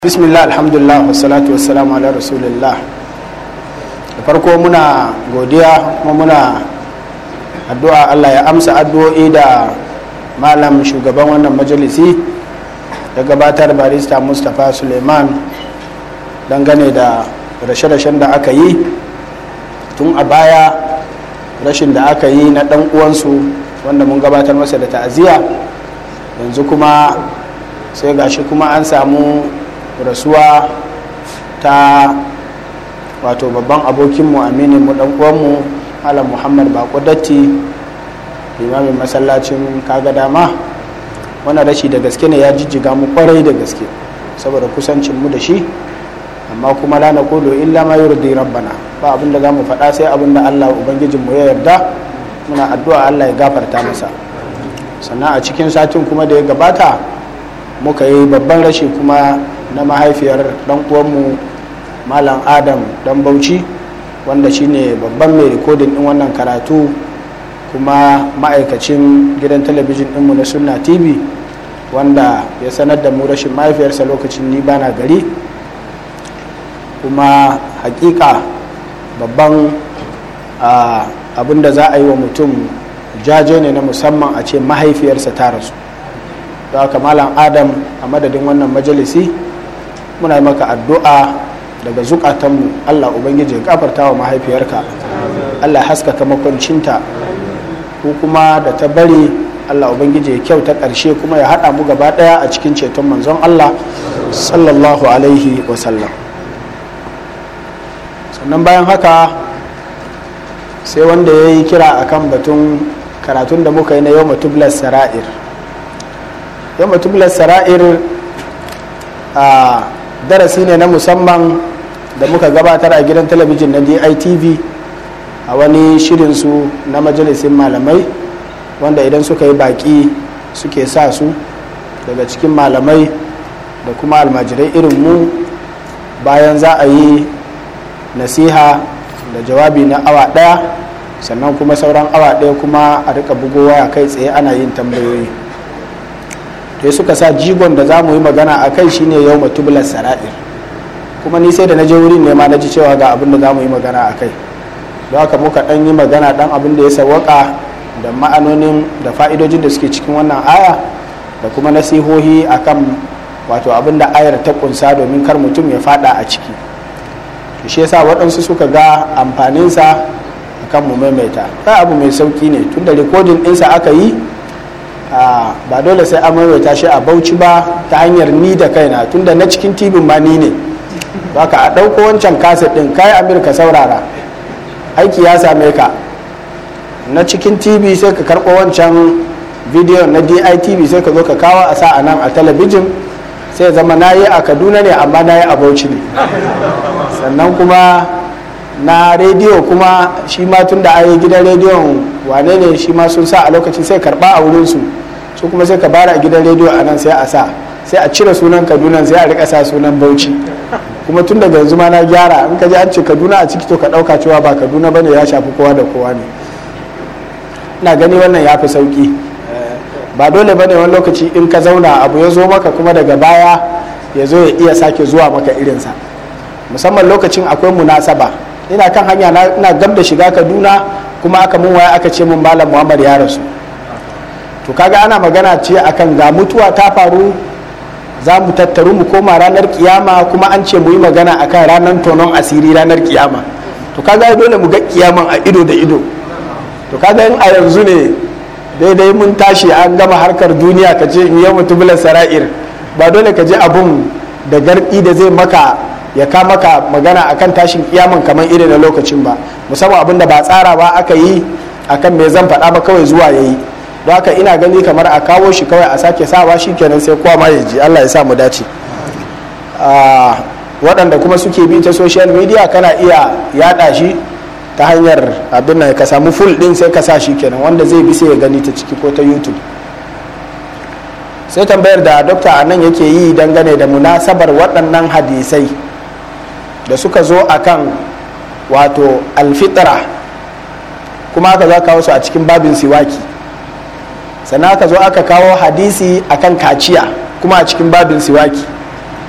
bismillah alhamdulillah wassalatu wassalamu ala rasulillah da farko muna godiya kuma muna addu'a allah ya amsa addu'o'i da malam shugaban wannan majalisi da gabatar barista mustapha suleiman dangane da rashe-rashen da aka yi tun a baya rashin da aka yi na dan uwansu wanda mun gabatar masa da ta'aziyya yanzu kuma sai gashi kuma an samu rasuwa ta wato babban abokinmu aminin mu uwanmu alam muhammad bako datti limamin masallacin kaga dama wannan rashi da gaske ne ya jijjiga mu kwarai da gaske saboda kusancin mu da shi amma kuma la na kodo illa ma yurdi rabbana ba abin da zamu faɗa sai abin da Allah ubangijin mu ya yarda muna addu'a Allah ya gafarta masa sannan a cikin satin kuma da ya gabata muka yi babban rashi kuma na mahaifiyar dan uwanmu malam adam dan bauchi wanda shine babban mai rikodin din wannan karatu kuma ma'aikacin gidan talabijin dinmu na sunna tv wanda ya sanar da mu rashin mahaifiyarsa lokacin ni bana gari kuma hakika babban abin da za a yi wa mutum jaje ne na musamman a ce mahaifiyarsa ta rasu da haka malam adam a madadin wannan majalisi muna yi maka addu'a daga zukatanmu allah ubangiji ya kafarta wa mahaifiyarka allah haskaka makwancinta ko kuma da ta bari allah ubangiji ya kyau ta ƙarshe kuma ya haɗa mu gaba ɗaya a cikin ceton manzon allah sallallahu alaihi wasallam sannan bayan haka sai wanda ya yi kira akan batun karatun da muka yi na yau matublas sara'ir yau matublas sara'ir a darasi ne na musamman da muka gabatar a gidan talabijin na ditv a wani shirinsu na majalisin malamai wanda idan suka yi baki suke sa su daga cikin malamai da kuma almajirai irin mu bayan za a yi nasiha da jawabi na awa daya sannan kuma sauran awa daya kuma a rika bugo waya kai tsaye ana yin tambayoyi da suka sa jigon da za mu yi magana a kai shine yau matubular sara'ir kuma ni sai da na je wurin ne ma na ji cewa ga abin da za mu yi magana a kai don haka muka dan yi magana dan abin da ya sawaka da ma'anonin da fa'idojin da suke cikin wannan aya da kuma nasihohi akan wato abin da ayar ta kunsa domin kar mutum ya fada a ciki to shi yasa waɗansu suka ga amfaninsa akan mu maimaita ta abu mai sauki ne tunda rikodin ɗinsa aka yi ba dole sai an maimaita shi a bauchi ba ta hanyar ni da kaina tunda na cikin tibin ma ni ne baka a ɗauko wancan kaset ɗin kai amurka saurara aiki ya same ka na cikin tv sai ka karɓo wancan bidiyon na ditv sai ka zo ka kawo a sa a nan a talabijin sai zama na yi a kaduna ne amma na yi a bauchi ne sannan kuma na rediyo kuma shi ma tun da ayi gidan rediyon wane ne shi ma sun sa a lokacin sai karba a wurinsu su kuma sai ka bara a gidan rediyo a nan sai a sa sai a cire sunan kaduna sai a rika sa sunan bauchi kuma tun daga yanzu ma na gyara in ka ji an ce kaduna a ciki to ka dauka cewa ba kaduna bane ya shafi kowa da kowa ne ina gani wannan ya fi sauki ba dole bane wani lokaci in ka zauna abu ya zo maka kuma daga baya ya zo ya iya sake zuwa maka irinsa musamman lokacin akwai munasaba ina kan hanya ina gab da shiga kaduna kuma aka mun waya aka ce mun malam muhammad ya rasu to kaga ana magana ce akan ga mutuwa ta faru za mu tattaru mu koma ranar kiyama kuma an ce mu yi magana akan ranar tonon asiri ranar kiyama to kaga dole mu ga kiyaman a ido da ido to kaga in a yanzu ne daidai mun tashi an gama harkar duniya ka ce in yi mutubulan sara'ir ba dole ka je abun da gardi da zai maka ya ka maka magana akan tashin kiyaman kamar irin na lokacin ba musamman abin da ba tsara ba aka yi akan me zan faɗa ba kawai zuwa ya yi don haka ina gani kamar a kawo shi kawai a sake sawa shi kenan sai kowa ma ya ji allah ya sa mu dace waɗanda kuma suke bi ta social media kana iya yaɗa shi ta hanyar abin nan ka samu full ɗin sai ka sa shi kenan wanda zai bi sai ya gani ta ciki ko ta youtube sai tambayar da dokta a nan yake yi dangane da munasabar waɗannan hadisai da suka zo akan wato alfitra kuma aka zo kawo su a cikin babin siwaki sannan aka zo aka kawo hadisi akan kaciya kuma a cikin babin siwaki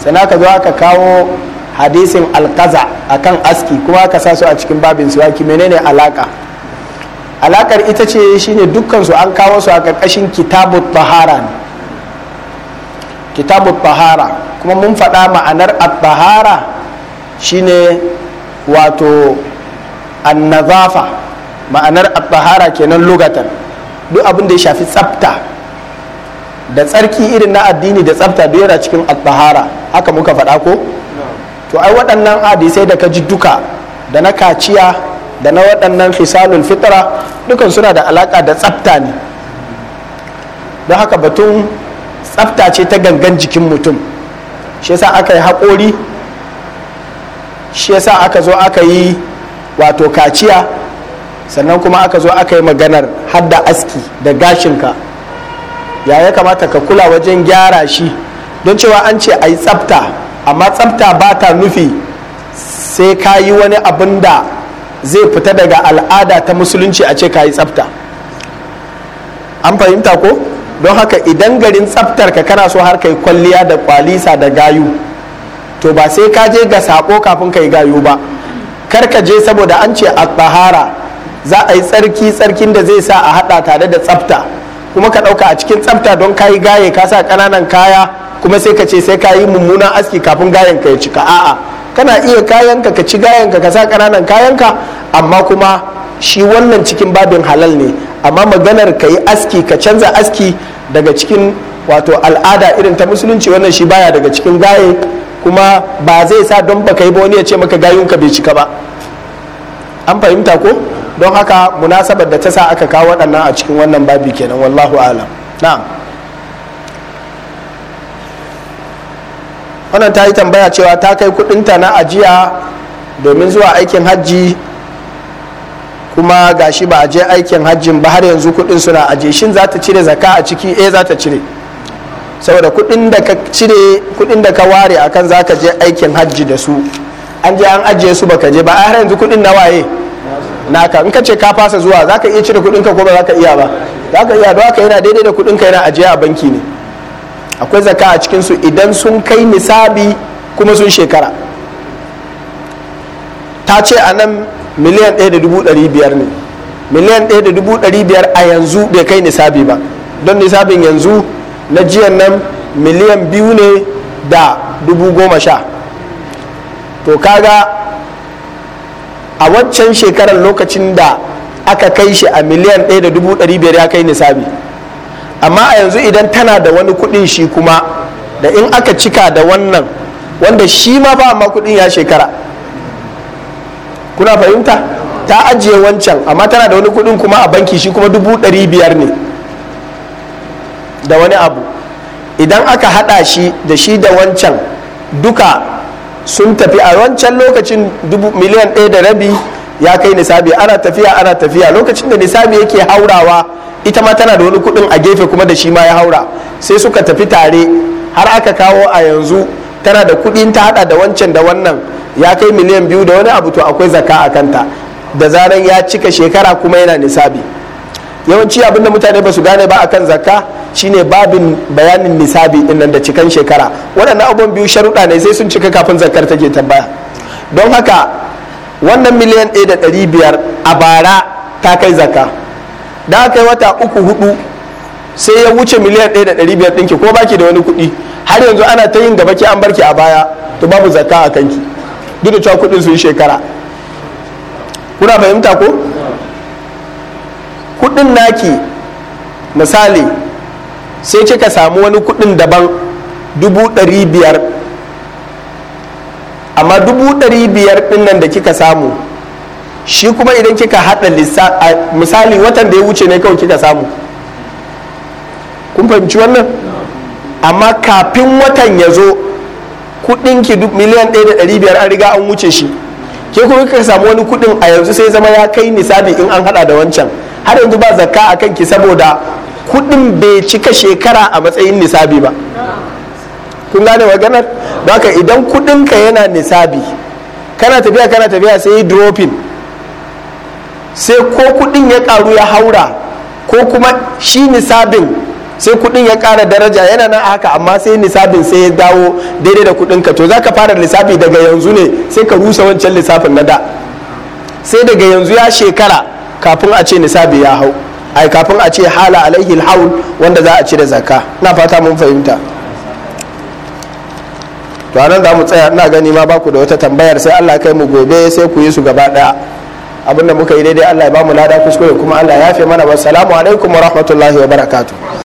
sannan aka zo aka kawo hadisin alkaza akan aski kuma aka sa su a cikin babin siwaki menene alaka alakar ita ce shine dukkan su an kawo su a ƙarƙashin kitabut tahara ne kitabut tahara kuma mun faɗa ma'anar at-tahara shine wato annazafa ma'anar at-tahara kenan lugatan duk abin da ya shafi tsafta da tsarki irin na addini da tsafta duk yana cikin at-tahara haka muka faɗa ko to ai waɗannan hadisai da ka ji duka da na kaciya da na waɗannan fisalul fitra dukan suna da alaƙa da tsafta ne don haka batun tsafta ce ta gangan jikin mutum shi yasa aka yi haƙori shi yasa aka zo aka yi wato kaciya sannan kuma aka zo aka yi maganar hadda aski da gashinka ya ya kamata ka kula wajen gyara shi don cewa an ce a yi tsafta amma tsafta ba ta nufi sai ka yi wani abin da zai fita daga al'ada ta musulunci a ce ka yi tsafta an fahimta ko don haka idan garin tsaftar ka kana so har kai kwalliya da kwalisa da gayu to ba sai ka je ga sako kafin ka yi gayu ba kar ka je saboda an ce a tsahara za a yi tsarki tsarkin da zai sa a hada tare da tsafta kuma ka dauka a cikin tsafta don ka yi gaye ka sa kananan kaya kuma sai ka ce sai ka yi mummunan aski kafin gayen ka ya cika a'a kana iya kayanka ka ci gayanka ka sa kananan kayanka amma kuma shi wannan cikin babin halal ne amma maganar ka yi aski ka canza aski daga cikin wato al'ada irin ta musulunci wannan shi baya daga cikin gaye kuma ba zai sa don baka yi ba wani ya ce maka gayunka bai cika ba an fahimta ko don haka munasabar da ta sa aka kawo waɗannan a cikin wannan babi kenan wallahu alam na'am wannan ta yi tambaya cewa ta kai kudinta na ajiya domin zuwa aikin hajji kuma gashi ba a je aikin hajjin ba har yanzu kudin suna aje shin za ta cire zaka a ciki eh za ta cire saboda kudin da ka cire kudin da ka ware akan za ka je aikin hajji da su an je an ajiye su baka je ba har yanzu kudin na waye naka in ka ce ka fasa zuwa za ka iya cire kudin ka ko ba za ka iya ba za ka iya don haka yana daidai da kudin ka yana ajiye a banki ne akwai zaka a cikinsu idan sun kai nisabi kuma sun shekara ta ce a nan miliyan 1.500 ne miliyan 1.500 a yanzu bai kai nisabi ba don nisabin yanzu na jiyan nan miliyan biyu ne da dubu goma sha to kaga a waccan shekarar lokacin da aka kai shi a miliyan 1.500 ya kai nisabi amma a yanzu idan tana da wani kudin shi kuma da in aka cika da wannan wanda shi ma ba amma kudin ya shekara kuna fahimta ta ajiye wancan amma tana da wani kudin kuma a banki shi kuma dubu ɗari biyar ne da wani abu idan aka hada shi da shi da wancan duka sun tafi a wancan lokacin miliyan ɗaya da rabi ya kai nisabi ana tafiya ana tafiya lokacin da nisabi yake haurawa ita ma tana da wani kudin a gefe kuma da shi ma ya haura sai suka tafi tare har aka kawo a yanzu tana da kudin ta hada da wancan da wannan ya kai miliyan biyu da wani abu to akwai zaka a kanta da zaran ya cika shekara kuma yana nisabi yawanci abinda mutane ba su gane ba akan zakka shine babin bayanin nisabi din nan da cikan shekara waɗannan abubuwan biyu sharuɗa ne sai sun cika kafin zakkar take tambaya don haka wannan miliyan ɗaya da ɗari biyar a bara ta kai zakka da aka yi wata uku hudu sai ya wuce miliyan ɗaya da ɗari biyar ɗinki ko baki da wani kuɗi har yanzu ana ta yin gaba ki an barki a baya to babu zakka a kanki duk da cewa kuɗin su yi shekara kuna fahimta ko kuɗin naki misali sai kika samu wani kuɗin daban dubu ɗari biyar amma dubu ɗari biyar ɗin nan da kika samu shi kuma idan kika haɗa misali watan da ya wuce ne kawai kika samu kun fahimci wannan amma kafin watan ya zo kudinki miliyan ɗaya da ɗari biyar an riga an wuce shi ke kuma kika samu wani kudin a yanzu sai zama ya kai nisabi in an haɗa da wancan har yanzu ba zakka a kanki saboda kudin bai cika shekara a matsayin nisabi ba kun gane maganar don haka idan kudinka yana nisabi kana tafiya kana tafiya sai yi dropping sai ko kudin ya karu ya haura ko kuma shi nisabin sai kudin ya kara daraja yana nan haka amma sai nisabin sai ya dawo daidai da kudin ka to zaka fara lissafi daga yanzu ne sai ka rusa wancan lissafin na da sai daga yanzu ya shekara kafin a ce nisabi ya hau ai kafin a ce hala alaihi haul wanda za a ci da zakka na fata mun fahimta to anan za mu tsaya ina gani ma baku da wata tambayar sai Allah kai mu gobe sai ku yi su gaba daya abinda muka yi daidai Allah ya ba mu lada kuskure kuma Allah ya fi mana wassalamu alaikum wa rahmatullahi wa barakatuh